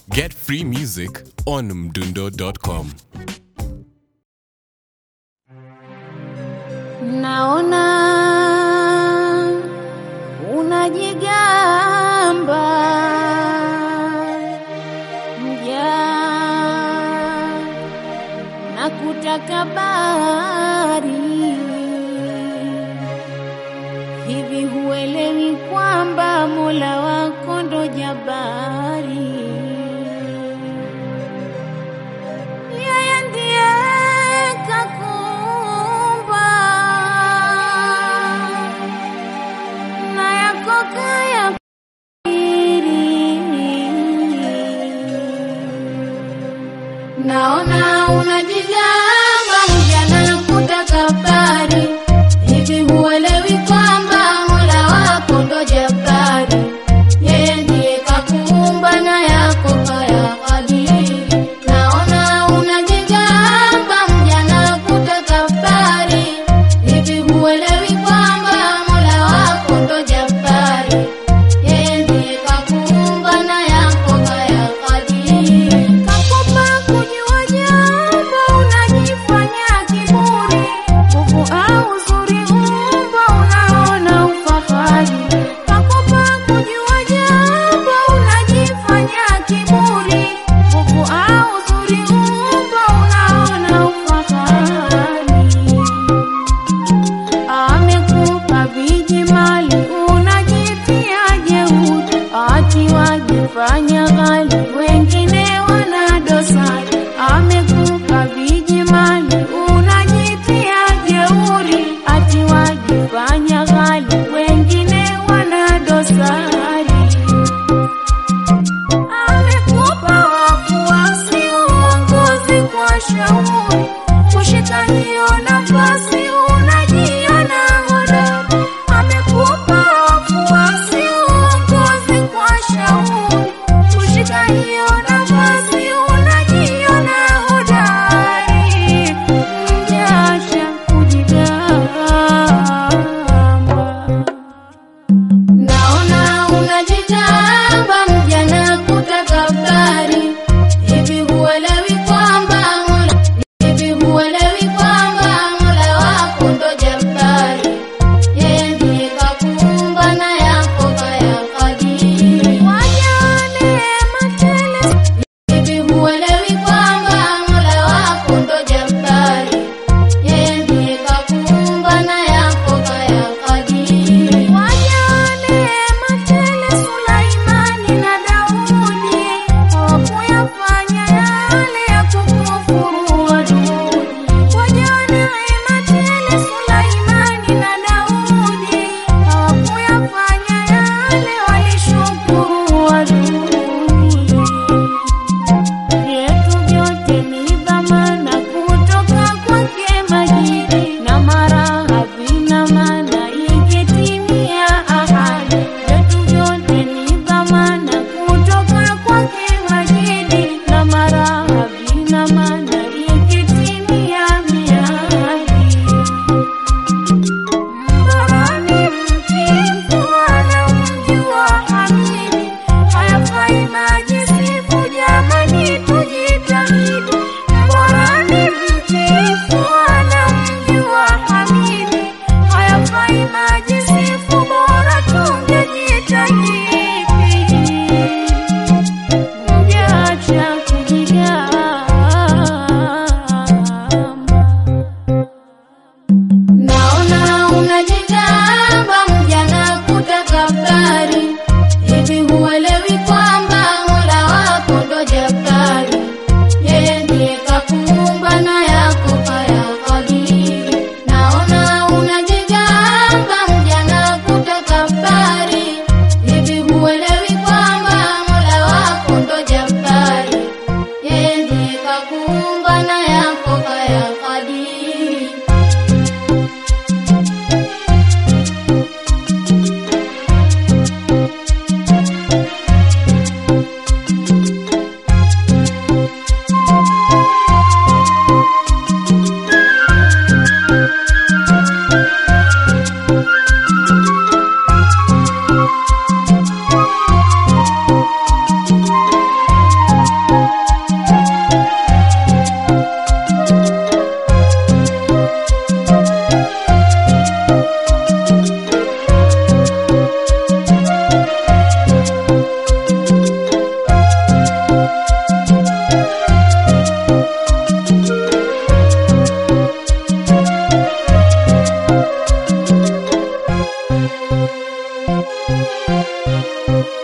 Get free music on mdundo.com. Naona unajigamba mja na kutakabari, hivi huelewi kwamba Mola wako ndo jabari? Yeye ndiye kakumba na yako kaya Naona unajigamba mjana kutakabari, hivi huelewi kwamba Mola wako ndo jabari? Yeye ndiye kakuumba na yako kaya kadiri. Naona unajigamba mjana kutakabari, hivi huelewi kwamba Mola wako ndo jabari? Yeye ndiye kakuumba na yako kaya kadiri. Kakupa kujua jambo unajifanya kiburi, nguvu au uzuri umbo unaona ufahari. Kakupa kujua jambo unajifanya kiburi, nguvu au uzuri umbo unaona ufahari. Amekupa viji mali unajitia jeuri, ati wajifanya ghali, wengine wana dosari. Amekupa viji mali unajitia jeuri, ati wajifanya ghali, wengine wana dosari. Amekupa wafuasi uongozi kwa shauri, kushika hiyo nafasi unajiona hodari. Amekupa wafuasi uongozi kwa shauri, kushika hiyo Thank you.